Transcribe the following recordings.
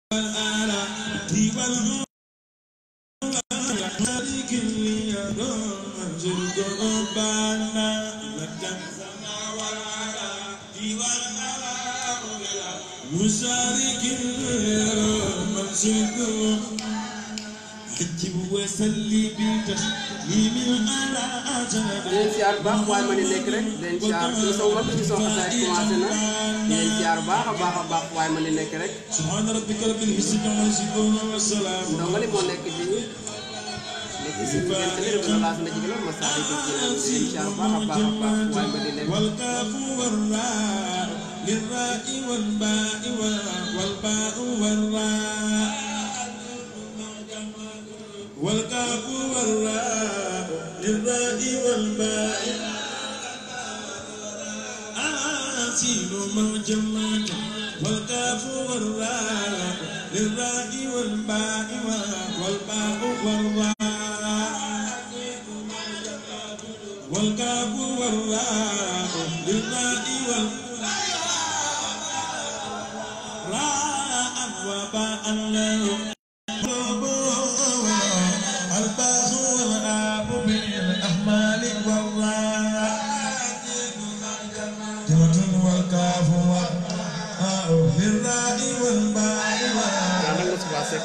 مشارك المنشد حجب وسلي بتسليم على أجل di leen siyaar bu baax waaye ma di nekk rek di leen siyaar su sama mbokk ci soo xasaay commencé na di leen siyaar bu baax a baax a baax waaye ma di nekk rek سبحان ربك رب العزة عما يصفون والسلام ndongali moo nekk ci nekk si benn tële bi la na jigéen ma saa di ko ci leen siyaar bu baax a baax a baax waaye ma di nekk والكاف والراء للراء والباء والباء والراء والكاف والراء للراء والباء آسين معجمات والكاف والراء للراء والباء والباء والراء والكاف والراء للراء والراء وباء له الباء والآب بالأحمال والراء جمة والكاف والراء للراء والباء yaa nag Moustapha Seck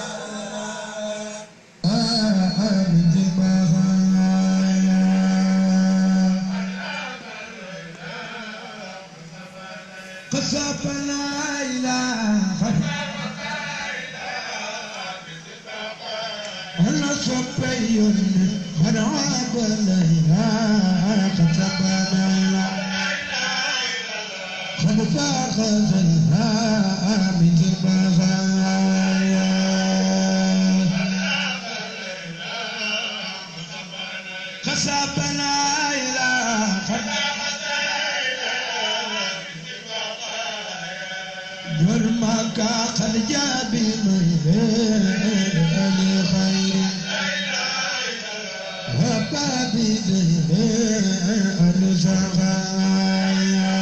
قصف لا إله أنا صبي من عاب ليلا قصف لا إله قد فاخذ الها من البغايا قصف لا إله جرمك قد جاء بمهير لخير وبابي دير الزغايا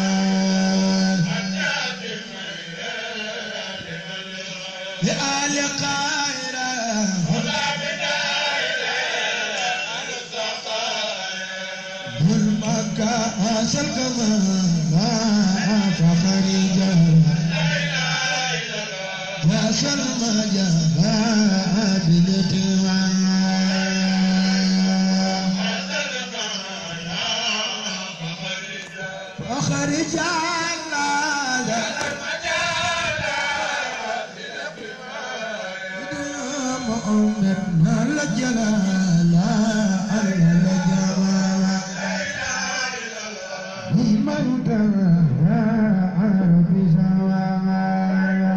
لآل قائرة جرمك أسل كما فخري جرمك يا سلمى جاء بالتوام فأخرج على مؤمن الجلال الجلال من تبع في سوايا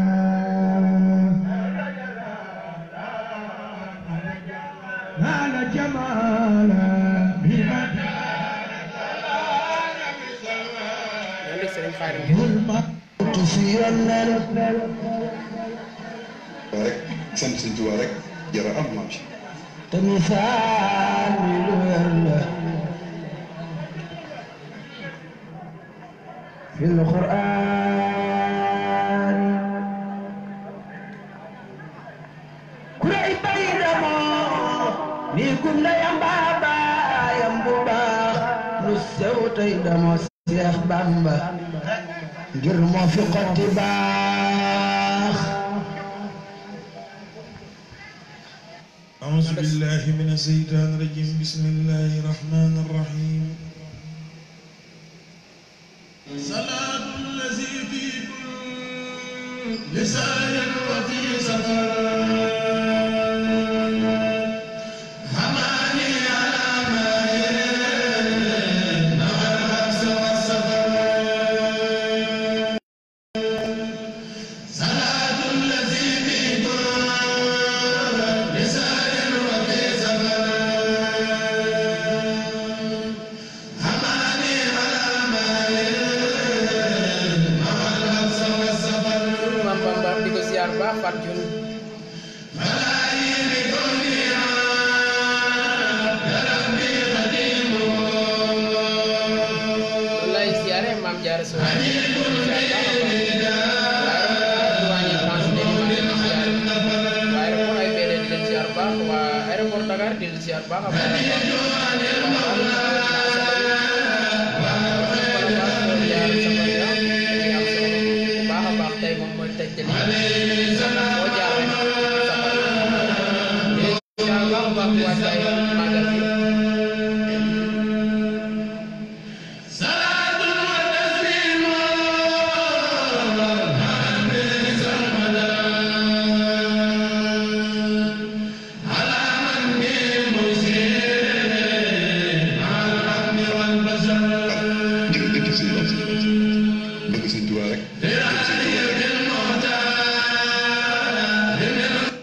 نال جمالا بمن yaa nekk Serigne Khadim الموت في الليل rek sant sëñ Tuubaa rek jara am maam si تمثال الورد في القرآن كرأي بيدما نيكم لا ينبابا ينبوبا نسوت يدما سيخ بامبا جرم في قتباخ أعوذ بالله من الشيطان الرجيم بسم الله الرحمن الرحيم صلاة الذي في كل لسان وفي سفر حماني على ما نهى الحبس والسفر صلاة الذي في كل لسان وفي سفر حماني على ما نهى الحبس والسفر maam Bamba di ko siyaar bu baax Fatou Diouf wallaay siyaare maam Diarra Sow siyaar baax a baax waaye du wàññi France léegi maa ngi siyaare Dakar di la ziar baax a baax a baax baax a baax tey moom mooy tëj jëli foo jaar rek ziar baax a baax wàccaay màggal bi jërëjëf sëñ Ba bëgg sëñ Tuubaa rek bëgg sëñ Tuubaa rek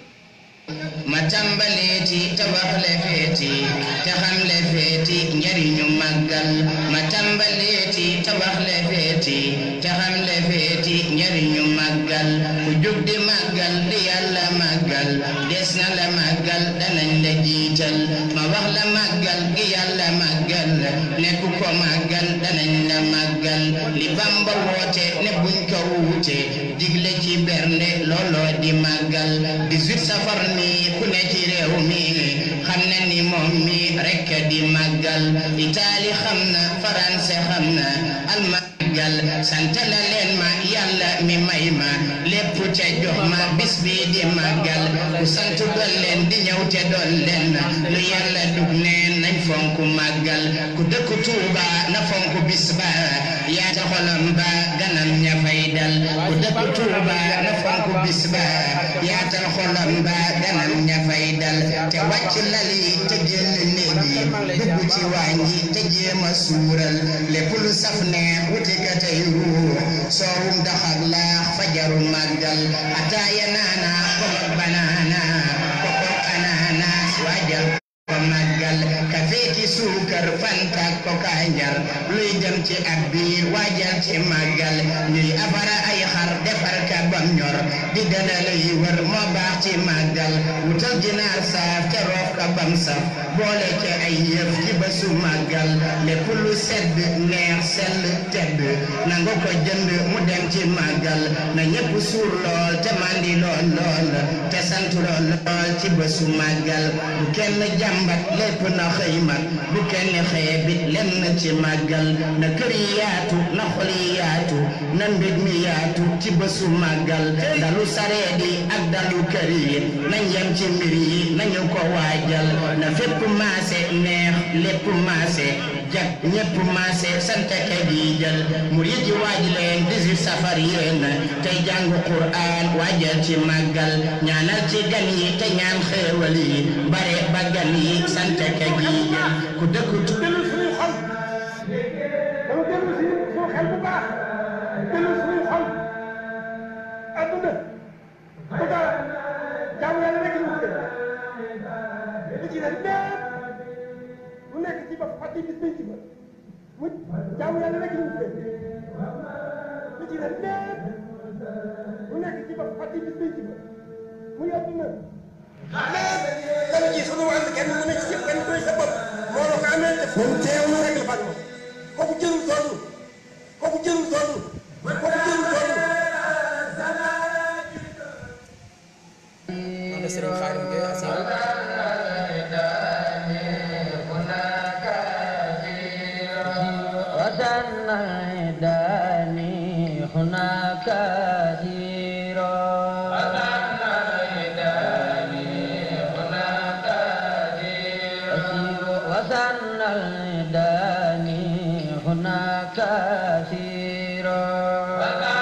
ma tàmbaleeti te wax le feeti te xam le feeti njariñu màggal ma tàmbaleeti te wax le feeti te xam le feeti njariñu màggal ku jóg di màggal di yàlla màggal des na la màggal danañ la jiital ma wax la màggal gi yàlla màggal nekk ko màggal danañ la màggal li Bamba woote ne buñ ko wuute digle ci bernde looloo di màggal 18 safar mi ku ne ci réew mi xam na ni moom mi rekk di màggal Itaali xam na France xam na almàggal sant la leen ma yàlla mi may ma lépp te jox ma bis bi di màggal ku sant doon leen di ñëw te doon leen lu yàlla dug neen nañ fonk màggal ku dëkk Tuuba na fonk bis ba yaata xolam ba ganam ña fay dal ku dëkk Tuuba na fonk bis ba yaatal xolam ba ganam ña fay dal te wàcc lal yi te génn néeg yi dugg ci waañ yi te jéem a suural lépp lu saf ne wuti ka tey ruux soowum daxak laax fajaru màggal ataaya naana komok banaana kokok ananas waajal ko màggal kafeeki suukar fanta ko kanjar luy dem ci ab biir waajal ci màggal ñuy afara ay xar defar ka bam ñor di dana lay wër moo baax ci màggal wutal ginaar saaf te roof ka bam saf boole ci ay yëf ci bésu màggal lépp lu sedd neex sell tedd nangu ko jënd mu dem ci màggal na ñépp suur lool te mandi lool lool te sant lool lool ci bésu màggal bu kenn jàmbat lépp na xëy mat bu kenn xeebit lenn ci màggal na kër yi yaatu na xol yi yaatu na mbég mi yaatu ci bésu màggal dalu sareet yi ak dalu kër yi nañ yem ci mbir yi nañu ko waajal na fépp maase neex lépp maase jag ñépp maase sant ka di jël murid yi waaj leen 18 safar yéen tey jàng Qur'an waajal ci màggal ñaanal ci gan yi te ñaan xéewal yi bare ba gan yi sant ka di jël ku dëkk tu dellu suñuy xol dama dellu si suñu xel bu baax dellu suñuy xol adduna bu dara jaamu yàlla rek ñu wute li ci des lépp lu nekk ci ba fàtte bis bañ ci ba mu jaamu yàlla rek ñu wute li ci des lépp lu nekk ci ba fàtte bis bañ ci ba muy adduna lépp dana ji sunu wàll kenn lu nekk ci kenn doy sa bopp moo la ko amee te moom teewlu rek la fàgg moom kooku jëlul toll kooku jëlul toll kooku jëlul toll noonu la Serigne Khadim Gueye Assane وزن الداني هناك كثيرا وزن الداني هناك كثيرا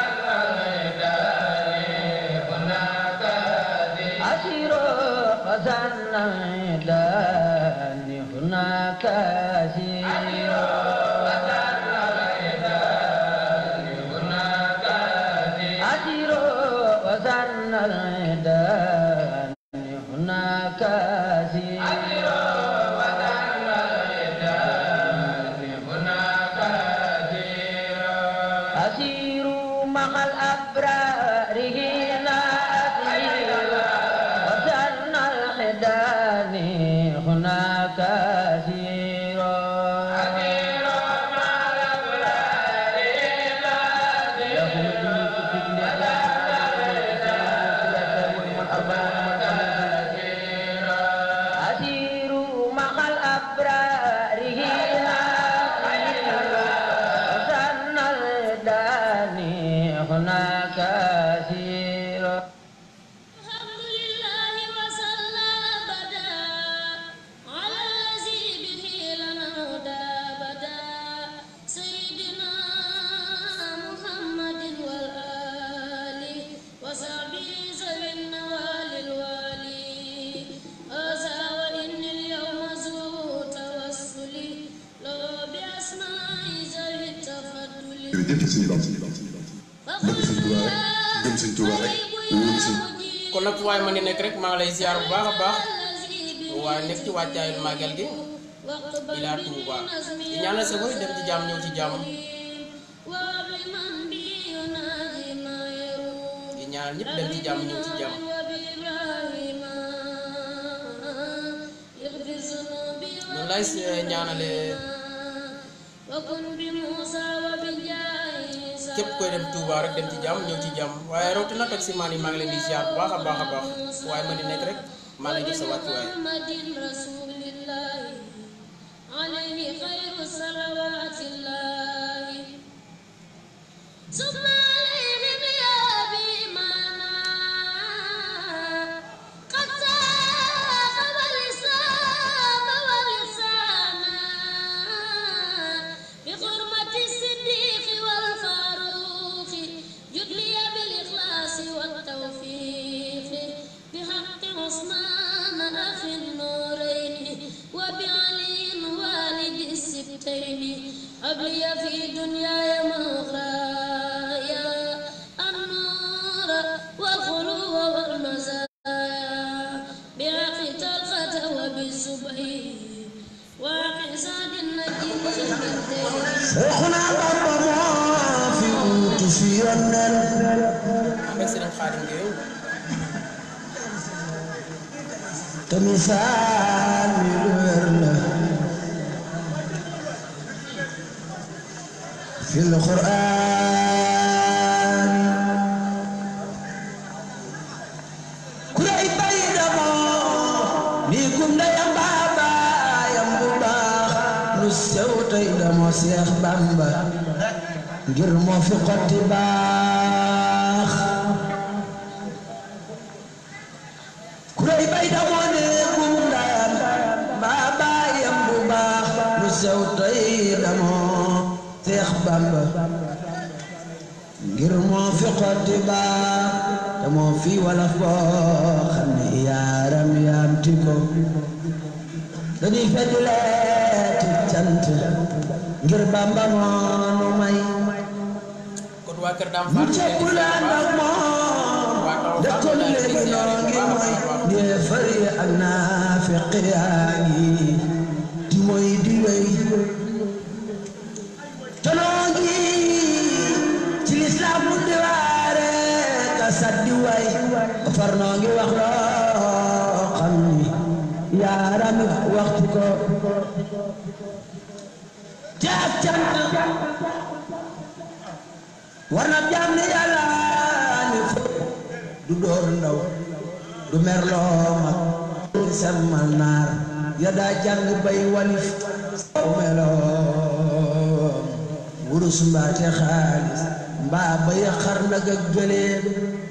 أسيرا وزن الداني هناك كثيرا أجر وزن الدان هناك أجر أسير مع الأبرار هنا أسير وزن الحدان هناك أسير jërëjëf sëñ Bam bëgg sëñ Tuubaa rek gëm sëñ Tuubaa rek wóolu sëñ kon nag fu waay ma ni nekk rek maa ngi lay ziar bu baax a baax waaye nekk ci wàccaayu màggal gi ilaa Touba di ñaanal sa boy dem ci jàmm ñëw ci jàmm di ñaanal ñëpp dem ci jàmm ñëw ci jàmm noonu lay ñaanale képp koy dem Touba rek dem ci jàmm ñëw ci jàmm waaye rawatina nag si maan yi maa ngi leen di ziar bu baax a baax a baax waaye ma di nekk rek maa lay jox sa wàccuwaay عليه خير الصلوات الله ثم عليهم يا بإيمانا قد ساق والإسلام والإحسانا بحرمة الصديق والفاروق جدلي بالإخلاص والتوفيق بحق عثمان أخي النورين وبعلي والد السبتين أبلي في دنياي مغرايا النور والخلو والمزايا بعقل طلقة وبالسبعين واقع سعد النجيب Seexuna Bamba moo fi wuutu fi yonneen ànd ak Serigne Khadim Gueye te misaal mi lu wér la fil Qur'aan ku lay bay damoo nii kum ndeyam baabaayam bu baax lu sew tey damoo Seex Bamba ngir moo fi xotti baax ku lay bay damoo nii kum ndeyam baabaayam bu baax lu sew tey damoo Seex Bamba ngir moo fi xotti baax te moo fi walaf boo xam ne yaaram yaam ti ko dañuy feddi leeti cant ngir Bamba moonu may kon waa Kër Dame mu Fall cekku laan ak moom def ko lu léegi noo ngi mooy ñee fari ak naafiq yaa ngi di mooy di wéy te noo ngi ci lislaam mu di waare ka saddi way far noo ngi wax loo xam ni yaarami waxtu ko jaak cant war na jaam ni yàlla ni fo du door ndaw du merloo mag du semmal naar ya daa jàng bay walif saw meloom wurus mbaate xaalis mbaa ba ya xar nag ak gëléem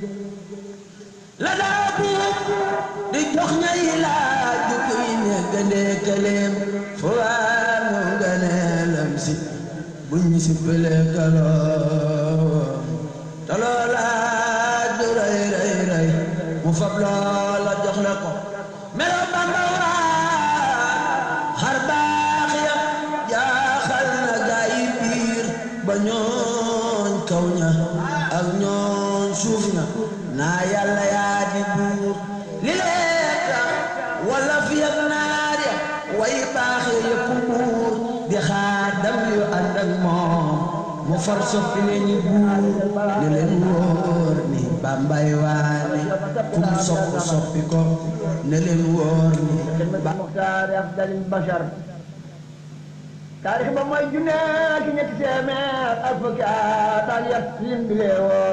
la daa buub di jox ñay laaj ju kuy ne gëndee këléem fu waa nu gëneelam si buñ si pële kaloom te loola du rëy rëy rëy mu fab loola jox la ko melo Bamba waa xar baax ya jaaxal na gaa yi biir ba ñooñ kaw ña ak ñooñ suuf ña naa yàlla yaa di buur li lee tax wala fi ak naar ya way baax ya yëpp buur di xaadam yu ànd ak moom mu far soppi leen ñi buur ne leen wóor ni bambay waane kum sopp soppi ko ne leen wóor ni ba muxtaar afdalil bashar taarix ba mooy junne ki ñetti téeméer ak fukki at ak yat lim bi lee woor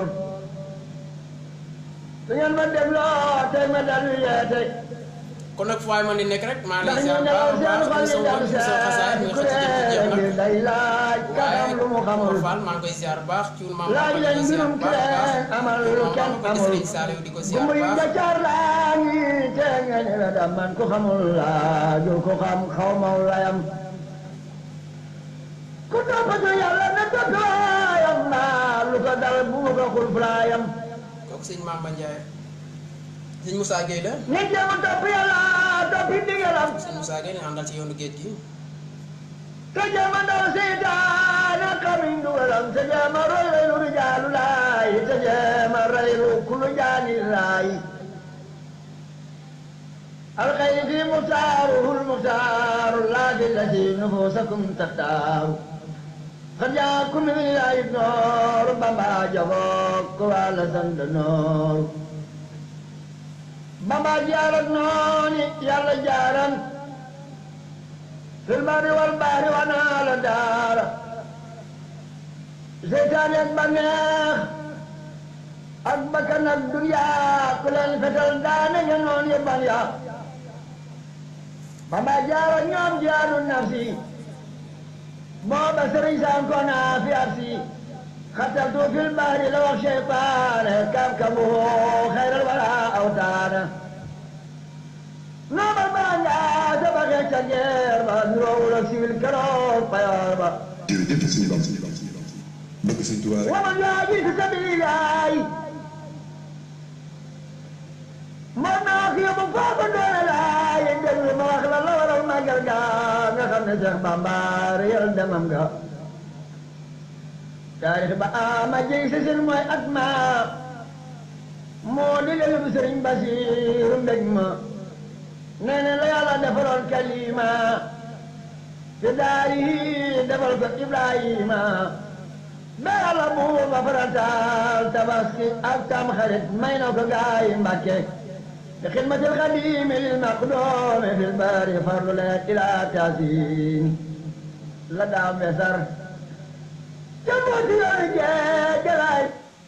su ngeen ma dégloo tey ma dalu yeete kon nag fu waay ma di nekk rek maa ngi ndax lay ñu ziar bu nelaw baax a seen baax xol émission yi émission xasaay mi nga xam ne jeex dem seen na ngir day laaj ka xam lu mu xamul waaye Fall maa ngi koy ziar bu baax ci wun maam laaj leen mbirum ki leen amal lu kenn amul Serigne Saliou di ko ziar gumba bu yi baax njaccaar laa ngi te nga ne la dam man ku xamul laaju ku xam xaw maw layam ku toppatu yàlla na toppaayam naa lu ko dal bu mu ko xul fulaayam kooku sëñ Mamba Ndiaye sëñ Moussa Gueye la ñi jéem a topp yàlla toppi ndigalam sëñ Moussa Gueye ñu àndal ci yoonu géej gi te jéema ndaw seytaane xamiñ dugalam te jéema roy reylu rijaalu laay te jéema reylu kulu jaani laay الخير في مختاره المختار لا بالتي نفوسكم تختار قد جاءكم من الله النور بما جفوك وعلى سند النور بما جارت نوني يلا جارا في البر والبحر ونال دار زيتان يتبنيخ أكبكنا الدنيا كل الفتل دانا ينون يبنيا bamba jaara ñoom jaaru nafsi booba sëriñ sankona fi absi xataltu fil bahri la wax cheytaane kabkabuhu xayral wala awtaana noomal banga sa baxee ca geer ba nuroowul ak siwil keroog payoor ba jërëjëf sëñ Bamba bëgg sëñ Tuubaa rek waman yaaji fi sabilillaay moom naa wax yóbbu foofu doole laay déglu ma wax la la waral màggal ga nga xam ne Cheikh Bamba réyal demam ga taarix ba ama jëy si sin mooy at ma moo di lelu bi sëriñ Basiiru mbég ma nee na la yàlla defaloon kalima te daari defal ko Ibrahima ba yàlla buur ba farataal tabaski ak tam xarit may na ko gaay Mbàkke لخدمة الخديم للمقدوم في البار فرض إلى تاسين لدى مصر جمعت يرجع جلاي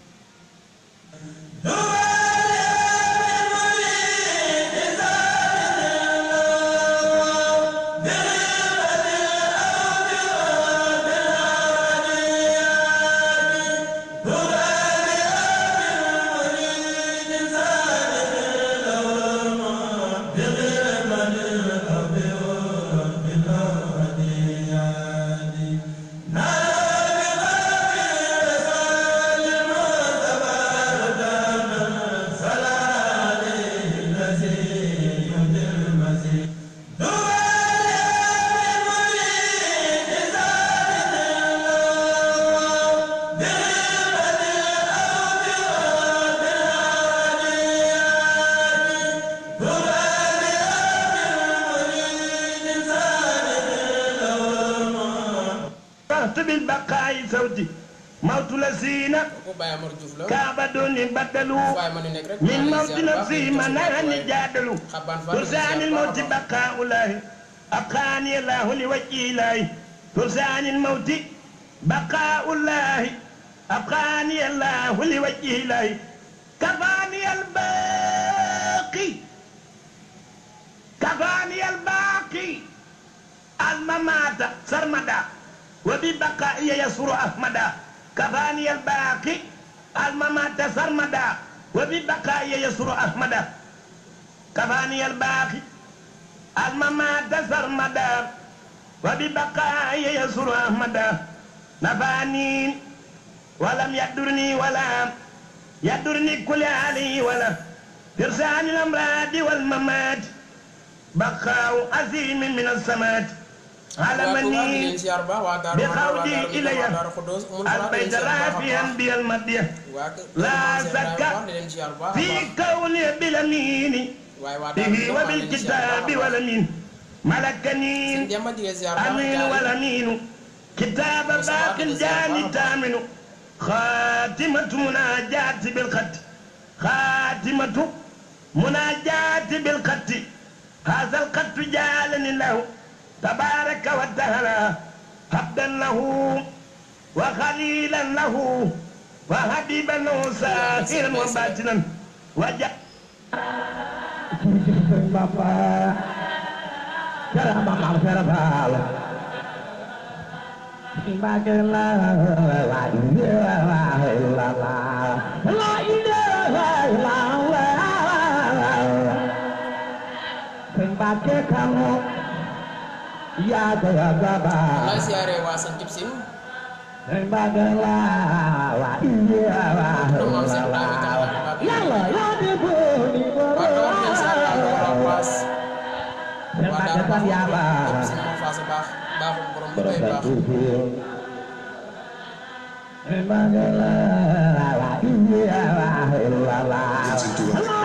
رحت بالبقاء صوتي موت لسينا kooku Baye Amar Diouf la كعبة بدلوا waaye ma ni nekk rek من maa موت ngi ziar bu baax نفسي di من ziar أهل waaye جادلوا xabaan Fall di ziar ترسان bu الموت baax a baax. بقاء الله أبقاني الله لوجه الله ترسان الموت بقاء الله أبقاني الله لوجه الله كفاني الباقي كفاني الباقي الممات سرمدا وببقائي يسر أحمدا كفاني الباقي الممات سرمدا وببقائي يسر أحمدا كفاني الباقي الممات سرمدا وببقائي يسر أحمدا نفاني ولم يدرني ولا يدرني كل علي ولا ترسان الأمراض والممات بقاء عظيم من السماء على waa Touba di leen مني ziar bu baax waa Daaru Manaan waa بقودي Daaru إلي waa Daaru Xudoos mun faa di leen البيت ziar bu baax a رافيا baax. بي المدية waa kër لا Maam Cheikh زكا Ibrahima wax di leen ziar bu baax a في baax. كوني بالأمين waaye waa Daaru به Xudoos maa ngi leen di ziar bu وبالكتاب baax a baax. والأمين ملكني Sëñ Demba di leen ziar bu baax أمين jaajëf. والأمين كتاب باق جاني تامن خاتمة مناجاة بالخط خاتمة مناجاة بالخط هذا الخط جعلني له تبارك وتعالى عبدا له وخليلا له وحبيبا له ساهرا وباطنا وجاء lay siyaare waa sant Sine ñoom maam Cheikh Ibrahima Taala waa Kawar leen ziar waa Kawar Abbas waa Daaru Manaan ñëpp Sine moo faasa baax baaxul borom lu koy baax Sëñ Tuubaa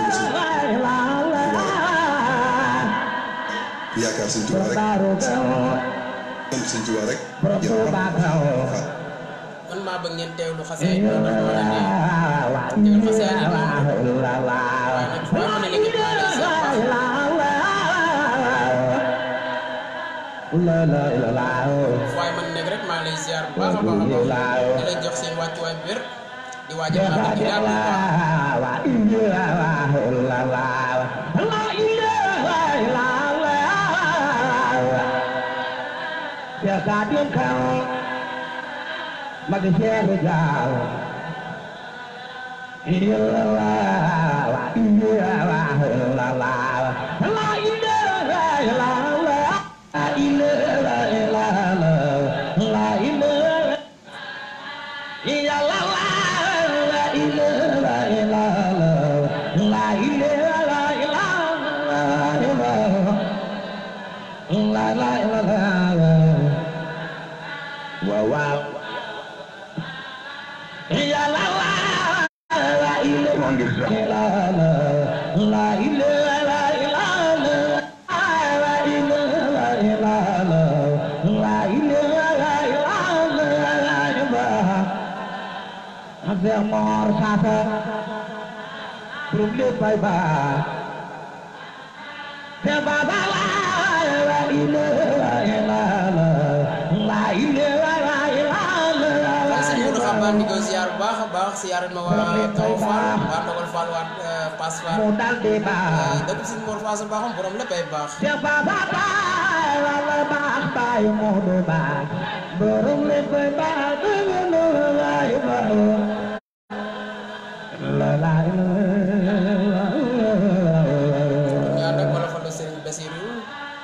yaakaar Sëñ Tuubaa rek sant Sëñ Tuubaa rek jërëjëf man maa bëgg ngeen teewlu xasee yi ndax moo ne ne teewlu xasee yi moom waaye nag fu ma mën a nekk maa lay ziar baax waaye man nekk rek maa lay ziar bu baax a baax a baax di leen jox seen wàccuwaay bu wér di waajal maa ngi daal bu baax waaye sëñ Modou Xabaan di ko ziar bu baax a baax ziaral ma waa Kaw Fall waa Ndogal Fall waa Pass Fall dëkk sëñ Mor Faasa baaxam borom léppay baax ñu ànd ak wala fa la Serigne Bassirou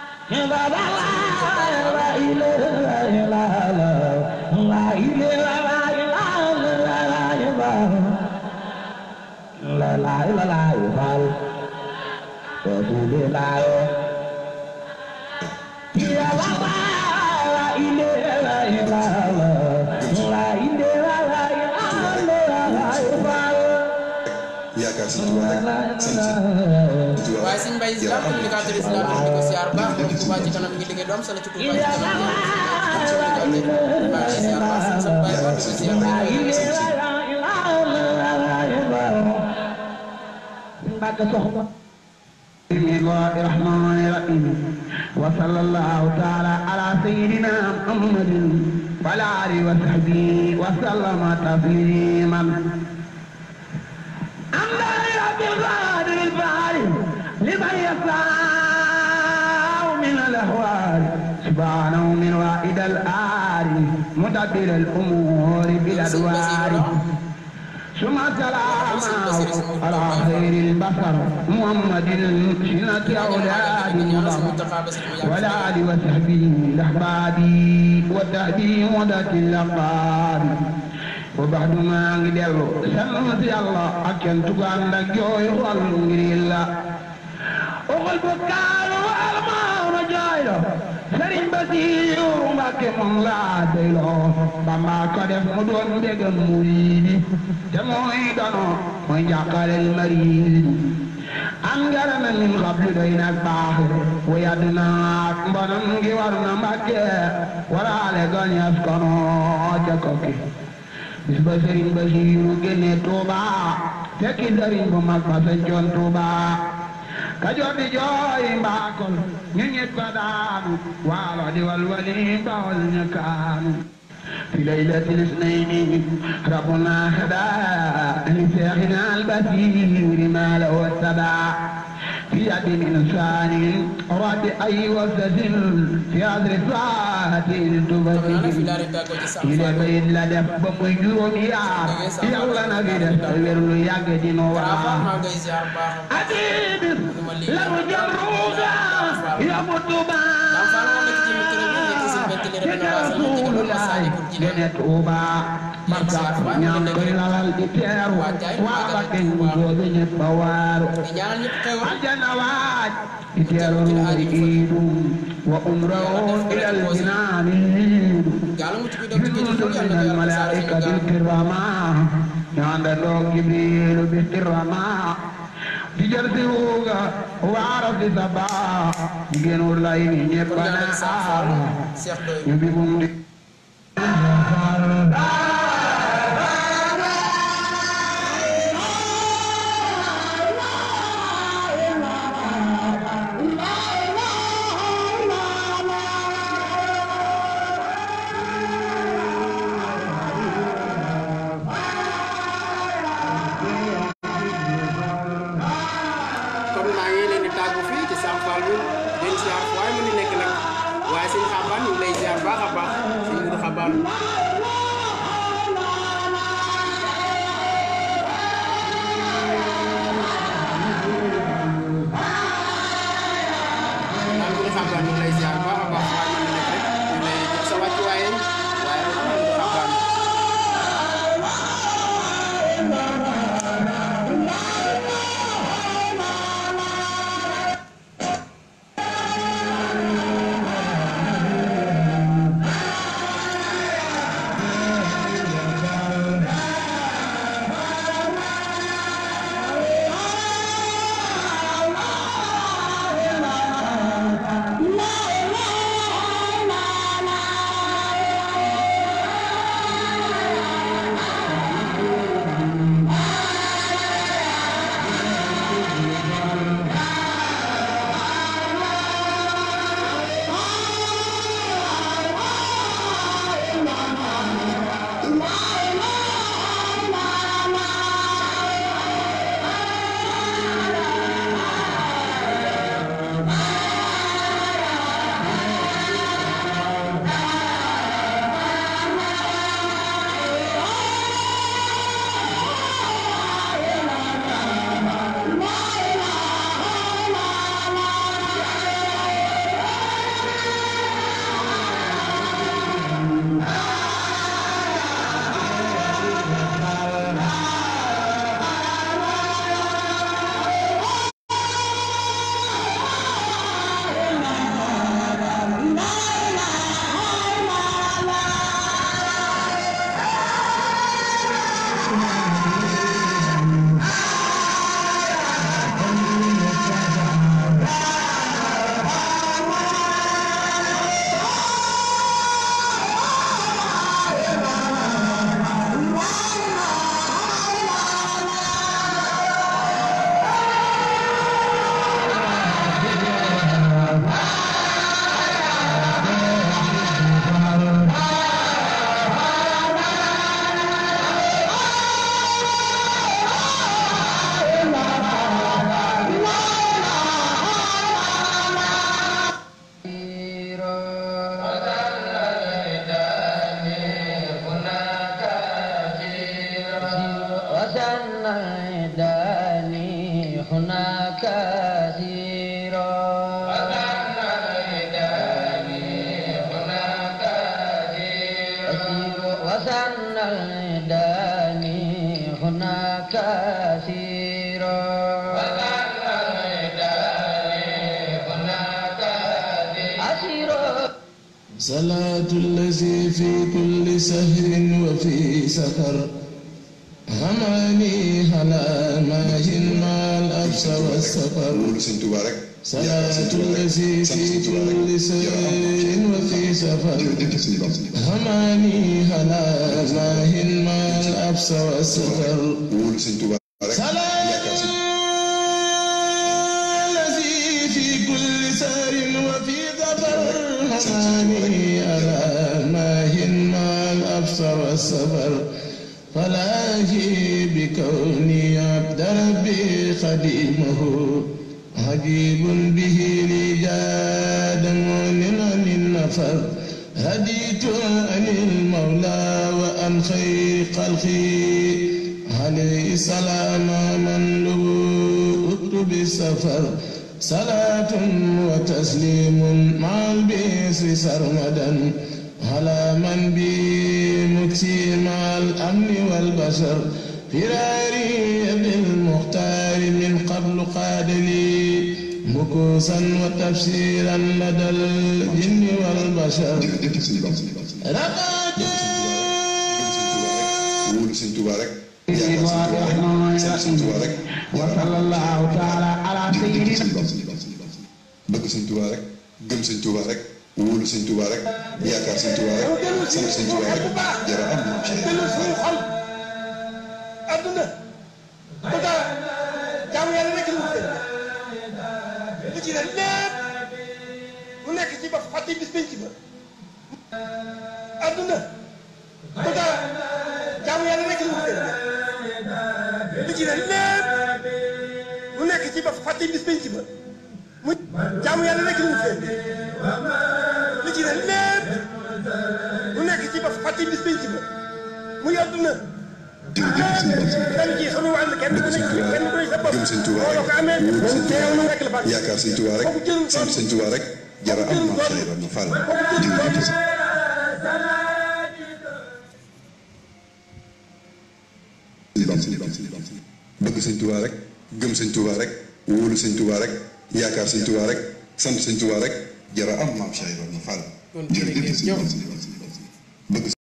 yaakaar Sëñ Tuubaa rek sant Sëñ Tuubaa waaye sëñ Mbaye Ziar communicateur islamique di ko ziar baax moom Touba ci kanam ngi liggéey lu am solo ci Touba ci kanam maa ngi lay ziar baax sëñ Sam Baye Ba di ko ziar بسم الله الرحمن الرحيم وصلى الله تعالى على سيدنا محمد وعلى اله وصحبه وسلم تسليما أما لرب القادر الفاعل لمن يسعى من الأهوال سبحانه من وائد الآل مدبر الأمور بالأدوار ثم سلام على خير البشر محمد سنة أولاد مضر ولا آل وصحبه الأحباب والتهدي مدة الأقباب وبعد ما نجدل سلمت الله أكن تقال لك جوي والنجر الله وقل بكال والمان جايلو سرين بسير مكي من لا ديلو بما كدف مدون بيغم مريدي تموي دانو من يقال المريد angarana min qablu doy nag baax wayadna mbanam ngi war na mbàkke waraale gañas kono ca kokki bis ba sëriñ ba siiru génne tuuba fekki sëriñ bu mag ba sañcoon tuuba kajoor di jooy mbaakol ñu ñit ko daanu waalo di walwali bawol ñu kaanu في ليلة الاثنين ربنا هدى لشيخنا البصير ما له السبع في يد إنسان رد أي وسد في عذر ساعة تبدل إلى بيت لدف بمجروم يار يلا نبي دستور يجد نورا أديب لم جرودا يا مطبا Rasulullah dene Tuuba barka ñaan koy lalal di teeru waa Bakke joobe ñëpp a waaru di ñaanal ñëpp xewal aljana waaj di teeru iidum wa umrahum ilal jinaani yàlla mu ci bi doon ci جنود géej من الملائكة الكراماء عند دوك جبريل بالكراماء تجرتوغا وعرف سبا جنور لاي نيبنا Cheikh Doy يبيبون دي kon maa ngi leen di tàggu fii ci Sam Fall bi den ziar fu waaye mën di nekk nag waaye sëñ xabaan ñu ngi lay ziar baax a baax sëñ Mudu xabaan naan Mudu xabaan ñu ngi lay ziar baax a baax waaye mën di nekk rek ñu ngi lay jox sa wàccuwaay waaye nag Mudu xabaan صلاة الذي في كل سهر وفي سفر هماني هلا ماهن مع الأبس والسفر wóolu sëñ Tuubaa rek صلاة الذي في كل سهر وفي سفر jërëjëf sëñ Bamba هماني هلا ماهن مع الأبس والسفر wóolu sëñ Tuubaa rek صلاة yaakaar sëñ الذي في كل سهر وفي ظفر هماني على ماهن مع الأبص والسفر فلاهي بكوني عبد ربي خديمه عجيب به لي جاد مؤمن عن النفر هديت عن المولى وعن خير خلقي عليه السلام من له بالسفر صلاة وتسليم مع البئس سرمدا على من بي مكسي مع الأمن والبشر فراري بالمختار من قبل قاد لي مكوسا وتفسيرا لدى الجن والبشر رقد wóolu sëñ Tuubaa rek yaakaar sëñ Tuubaa rek وصلى الله تعالى على سيدنا bëgg sëñ Tuubaa rek gëm sëñ Tuubaa rek wóolu sëñ Tuubaa rek yaakaar sëñ Tuubaa rek sant sëñ Tuubaa rek jara am na dellu suñu xol adduna bu dara jaamu yàlla rek lu mu tëdd li ci des lépp mu nekk ci ba fàtte bis penc ba adduna bu dara jaamu yàlla rek lu mu tëdd li ci des lépp mu nekk ci ba fàtte bis penc ba mu jaamu yàlla rek lu mu tëdd li ci des lépp mu nekk ci ba fàtte bis penc ba mu yoddu na dañ ci sunu wàll kenn ku nekk kenn ku nekk sa bopp gëm sëñ Tuubaa boo ko amee wóolu sëñ teew Tuubaa nu rek la fa yaakaar sëñ Tuubaa rek sant sëñ Tuubaa rek jara am na Cheikh Ibrahima Fall jërëjëf bëgg sëñ Tuubaa rek gëm sëñ Tuubaa rek wóolu sëñ Tuubaa rek yaakaar sëñ Tuubaa rek sant sëñ Tuubaa rek jara am maam Cheikh Ibrahima Fall kon jërëjëf jërëjëf sëñ Fall bëgg